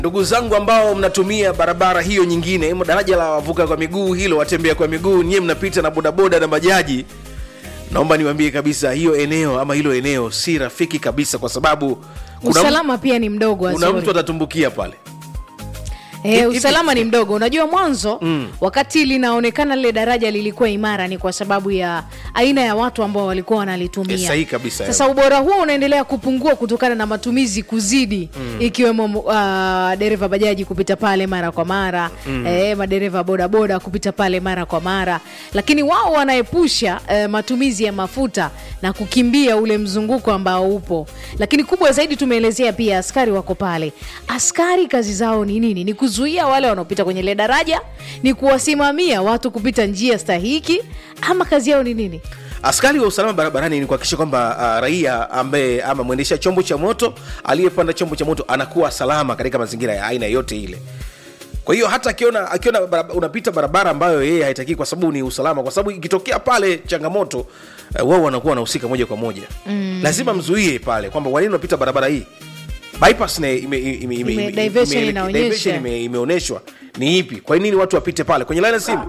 ndugu zangu ambao mnatumia barabara hiyo nyingine imo daraja la wavuka kwa miguu hilo watembea kwa miguu nyie mnapita na bodaboda na bajaji naomba niwaambie kabisa hiyo eneo ama hilo eneo si rafiki kabisa kwa sababu kuna, usalama pia ni mdogo kuna Azori. mtu atatumbukia pale Eh, Hivi- usalama ni mdogo unajua mwanzo mm. wakati linaonekana lile daraja lilikuwa imara ni kwa sababu ya aina ya watu ambao walikuwa wanalitumia Eh, sahihi kabisa, sasa ubora huo unaendelea kupungua kutokana na matumizi kuzidi mm. ikiwemo uh, dereva bajaji kupita pale mara kwa mara mm. eh, madereva bodaboda kupita pale mara kwa mara lakini wao wanaepusha eh, matumizi ya mafuta na kukimbia ule mzunguko ambao upo lakini kubwa zaidi tumeelezea pia askari wako pale askari kazi zao ni nini ni kuzuia wale wanaopita kwenye ile daraja ni kuwasimamia watu kupita njia stahiki ama kazi yao ni nini askari wa usalama barabarani ni kuhakikisha kwamba uh, raia ambaye ama mwendesha chombo cha moto aliyepanda chombo cha moto anakuwa salama katika mazingira ya aina yote ile kwa hiyo hata akiona akiona barab- unapita barabara ambayo yeye haitakii kwa sababu ni usalama kwa sababu ikitokea pale changamoto uh, wao wanakuwa wanahusika moja kwa moja mm. lazima mzuie pale kwamba wanini unapita barabara hii bypass ne- ime- ime- ime- ime- Ime- ime- diversion ime- inaonyesha. diversion ime- imeonyeshwa ni ipi kwa nini watu wapite pale kwenye laini ya simu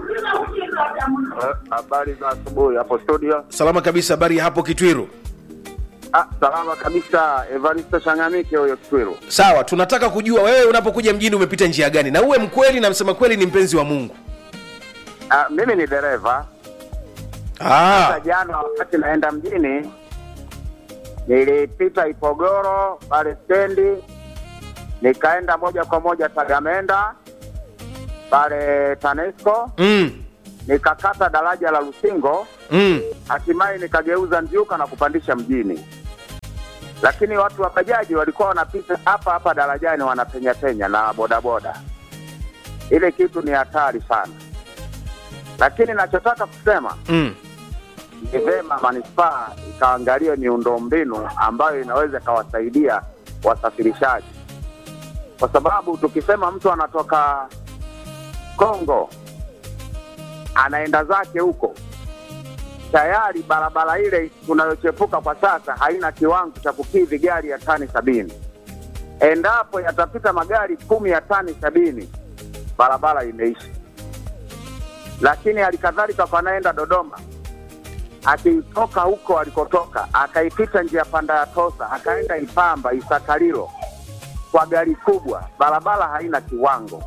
Eh, Habari za asubuhi hapo studio. salama kabisa habari ya hapo kitwiru Ah, salama kabisa. Evaristo Changamike huyo Kitwiru. sawa tunataka kujua wewe unapokuja mjini umepita njia gani na uwe mkweli na msema kweli ni mpenzi wa mungu Ah, mimi ni dereva. ah, Sasa jana wakati naenda mjini nilipita Ipogoro pale stendi, nikaenda moja kwa moja Tagamenda pale TANESCO, mm, nikakata daraja la Lusingo, mm. hatimaye nikageuza Ndyuka na kupandisha mjini. Lakini watu wa bajaji walikuwa wanapita hapa hapa darajani wanapenya penya na bodaboda. Ile kitu ni hatari sana, lakini nachotaka kusema Mm. ni vema manispaa ikaangalia miundombinu ambayo inaweza ikawasaidia wasafirishaji, kwa sababu tukisema mtu anatoka Kongo anaenda zake huko, tayari barabara ile tunayochepuka kwa sasa haina kiwango cha kukidhi gari ya tani sabini. Endapo yatapita magari kumi ya tani sabini, barabara imeisha. Lakini halikadhalika kwa anaenda Dodoma, akitoka huko alikotoka akaipita njia panda ya Tosa akaenda Ipamba Isakalilo kwa gari kubwa, barabara haina kiwango.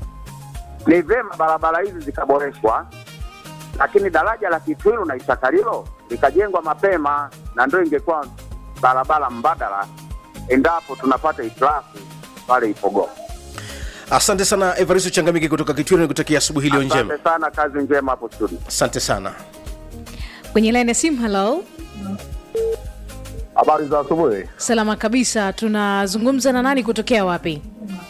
Ni vyema barabara hizi zikaboreshwa, lakini daraja la Kitwiru na Isakalilo likajengwa mapema, na ndio ingekuwa barabara mbadala endapo tunapata hitilafu pale Ipogoro. asante sana evaristo changamiki kutoka kitwiru nikutakia asubuhi iliyo njema Asante sana, kazi njema hapo studio. asante sana kwenye laini ya simu halo Habari za asubuhi. salama kabisa tunazungumza na nani kutokea wapi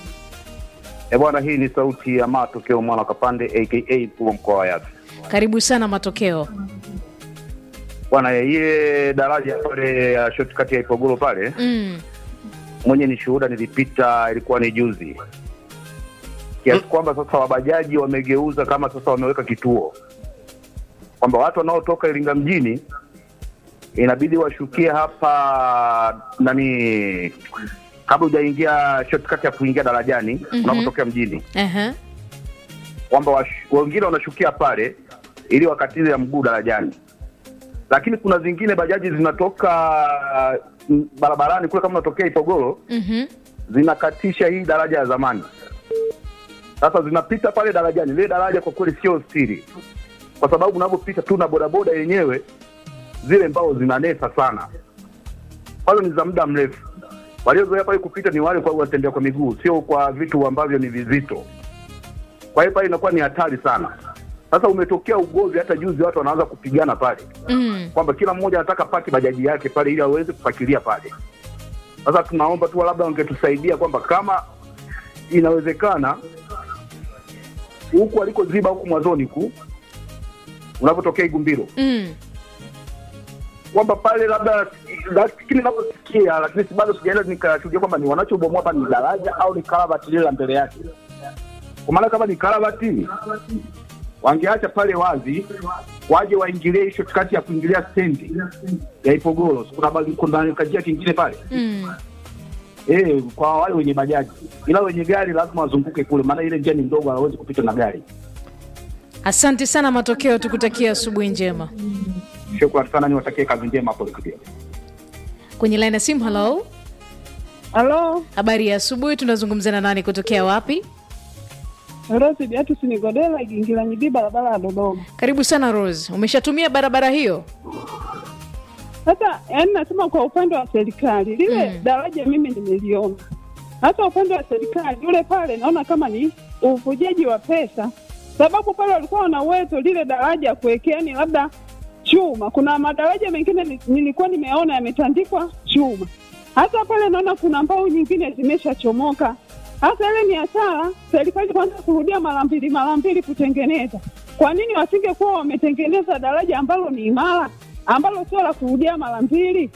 E bwana, hii ni sauti ya matokeo mwana Kapande aka mkuu wa mkoa wa Yasi. karibu sana matokeo Bwana, ile daraja pale ya shortcut ya Ipogoro pale, mm. mwenye ni shuhuda, nilipita ilikuwa ni juzi, kiasi kwamba sasa wabajaji wamegeuza kama sasa wameweka kituo kwamba watu wanaotoka Iringa mjini inabidi washukie hapa nani, kabla hujaingia shortcut ya kuingia darajani Mhm. unapotokea mjini Aha. kwamba wash- wengine wanashukia pale ili wakatize ya mguu darajani, lakini kuna zingine bajaji zinatoka mm, barabarani kule, kama unatokea Ipogoro, Mhm. zinakatisha hii daraja ya zamani. Sasa zinapita pale darajani. Lile daraja kwa kweli sio siri, kwa sababu unavyopita tu na bodaboda yenyewe, zile mbao zinanesa sana, kwazo ni za muda mrefu. Waliozoea pale kupita ni wale kwa watembea kwa miguu, sio kwa vitu ambavyo ni vizito. Kwa hiyo pale inakuwa ni hatari sana. Sasa umetokea ugomvi, hata juzi watu wanaanza kupigana pale Mm. kwamba kila mmoja anataka paki bajaji yake pale ili aweze kupakilia pale. Sasa tunaomba tu labda wangetusaidia kwamba kama inawezekana huku alikoziba huku mwanzoni ku unapotokea Igumbiro Mm. kwamba pale labda lakini naposikia, lakini si bado sijaenda nikashuhudia kwamba ni wanachobomoa hapa ni daraja au ni karavati lile la mbele yake. Kwa maana kama ni karavati wangeacha pale wazi, waje waingilie hicho kati ya kuingilia stendi ya Ipogoro. Kuna bali- kuna kajia kingine pale Mm. eh, kwa wale wenye bajaji, ila wenye gari lazima wazunguke kule, maana ile njia ni ndogo, hawezi kupita na gari. asante sana matokeo tukutakia asubuhi njema Shukrani sana, niwatakie kazi njema hapo studio. kwenye line ya simu halo Halo, habari ya asubuhi tunazungumza na nani kutokea wapi Rose Beatus Nigodela Igingira Nyibi, barabara ya Dodoma. karibu sana rose umeshatumia barabara hiyo Sasa yani, nasema kwa upande wa serikali lile Mm. daraja mimi nimeliona, hata upande wa serikali yule pale naona kama ni uvujaji wa pesa, sababu pale walikuwa wana uwezo lile daraja kuwekea ni labda chuma. Kuna madaraja mengine ni- nilikuwa nimeona yametandikwa chuma, hata pale naona kuna mbao nyingine zimeshachomoka. Hasa ile ni hasara, serikali kwanza kurudia mara mbili mara mbili kutengeneza. Kwa nini wasingekuwa wametengeneza daraja ambalo ni imara, ambalo sio la kurudia mara mbili?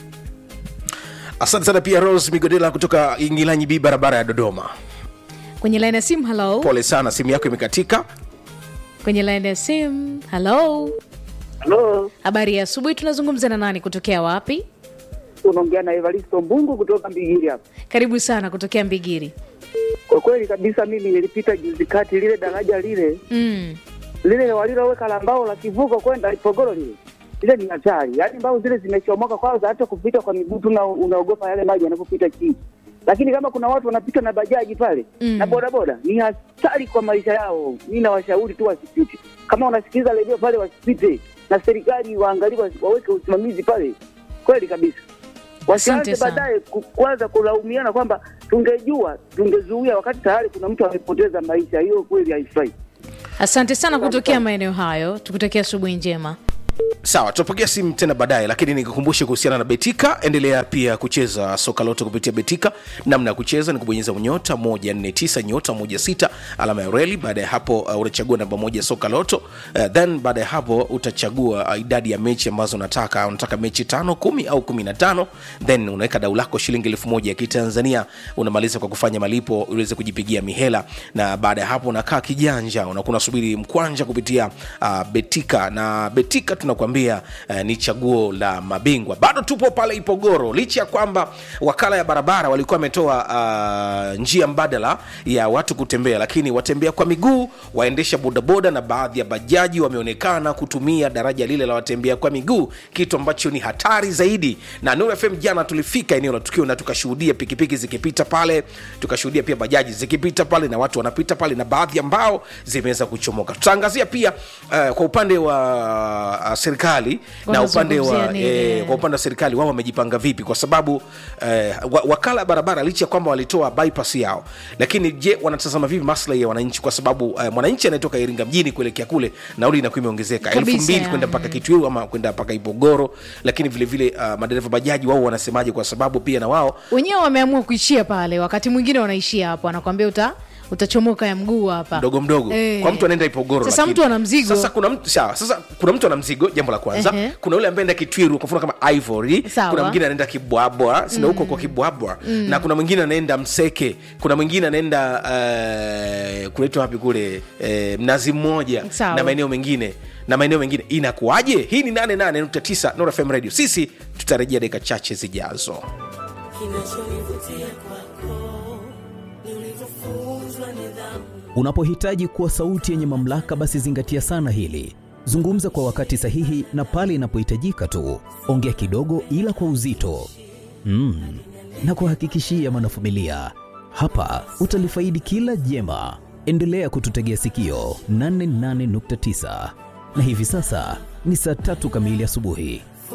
asante sana pia rose migodela kutoka ingilanyi b barabara ya dodoma kwenye line ya simu halo pole sana simu yako imekatika kwenye line ya simu halo Halo, habari ya asubuhi tunazungumza na nani kutokea wapi unaongea na Evaristo Mbungu kutoka Mbigiri hapa. karibu sana kutokea mbigiri Kwa kweli kabisa, mimi nilipita juzi kati, lile daraja lile mm. lile waliloweka la mbao la kivuko kwenda Ipogoro lile lile ni hatari, yaani mbao zile zimechomoka, kwanza hata kupita kwa miguu tu una- unaogopa yale maji yanapopita chini. Lakini kama kuna watu wanapita na bajaji pale Mm. na bodaboda, ni hatari kwa maisha yao. Mimi nawashauri tu wasipite, kama unasikiliza redio pale wasipite, na serikali waangalie, wa- waweke usimamizi pale, kweli kabisa. Wasianze Asante sana. baadaye ku- kuanza kulaumiana kwamba tungejua tungezuia, wakati tayari kuna mtu amepoteza maisha. Hiyo kweli haifai. asante sana kutokea maeneo hayo tukutakia asubuhi njema sawa tutapokea simu tena baadaye lakini nikukumbushe kuhusiana na betika endelea pia kucheza soka lote kupitia betika namna ya kucheza ni kubonyeza nyota 149 nyota 16 alama ya reli baada ya hapo uh, unachagua namba moja soka loto uh, then baada ya hapo utachagua uh, idadi ya mechi ambazo unataka unataka mechi tano kumi au kumi na tano then unaweka dau lako shilingi elfu moja ya kitanzania unamaliza kwa kufanya malipo uweze kujipigia mihela na baada ya hapo unakaa kijanja unakuwa unasubiri mkwanja kupitia uh, betika na betika tunakuambia uh, ni chaguo la mabingwa bado tupo pale ipogoro licha ya kwamba wakala ya barabara walikuwa wametoa uh, njia mbadala ya watu kutembea lakini watembea kwa miguu waendesha bodaboda na baadhi ya bajaji wameonekana kutumia daraja lile la watembea kwa miguu kitu ambacho ni hatari zaidi na Nuru fm jana tulifika eneo la tukio na tukashuhudia pikipiki zikipita pale tukashuhudia pia bajaji zikipita pale na watu wanapita pale na baadhi ambao zimeweza kuchomoka tutaangazia pia uh, kwa upande wa uh, serikali na upande wa Wanazungumzia nini? eh, kwa upande wa serikali wao wamejipanga vipi kwa sababu eh, wa- wakala ya barabara licha ya kwamba walitoa bypass yao lakini je wanatazama vipi maslahi ya wananchi kwa sababu eh, mwananchi anayetoka iringa mjini kuelekea kule nauli inakuwa imeongezeka elfu Kabisa, mbili ya. kwenda mpaka kitwiru ama kwenda mpaka ipogoro lakini vile vile uh, madereva bajaji wao wanasemaje kwa sababu pia na wao wenyewe wameamua kuishia pale wakati mwingine wanaishia hapo anakwambia uta utachomoka ya mguu hapa mdogo mdogo Eh. kwa mtu anaenda ipogoro sasa lakini- mtu ana mzigo sasa kuna mtu sawa sasa kuna mtu ana mzigo jambo la kwanza Ehe. kuna yule ambaye anaenda kitwiru kwa mfano kama ivory Sawa. kuna mwingine anaenda kibwabwa sindo huko kwa kibwabwa na kuna mwingine anaenda mseke kuna mwingine anaenda uh, kunaitwa wapi kule uh, mnazi mmoja Sawa. na maeneo mengine na maeneo mengine inakuwaje hii ni 88.9 Nord FM radio sisi tutarejea dakika chache zijazo Kinachonivutia kwako ni ulivyofunzwa nidhamu. Unapohitaji kuwa sauti yenye mamlaka, basi zingatia sana hili. Zungumza kwa wakati sahihi na pale inapohitajika tu. Ongea kidogo, ila kwa uzito mm. na kuhakikishia mwanafamilia, hapa utalifaidi kila jema. Endelea kututegea sikio 88.9 na hivi sasa ni saa tatu kamili asubuhi.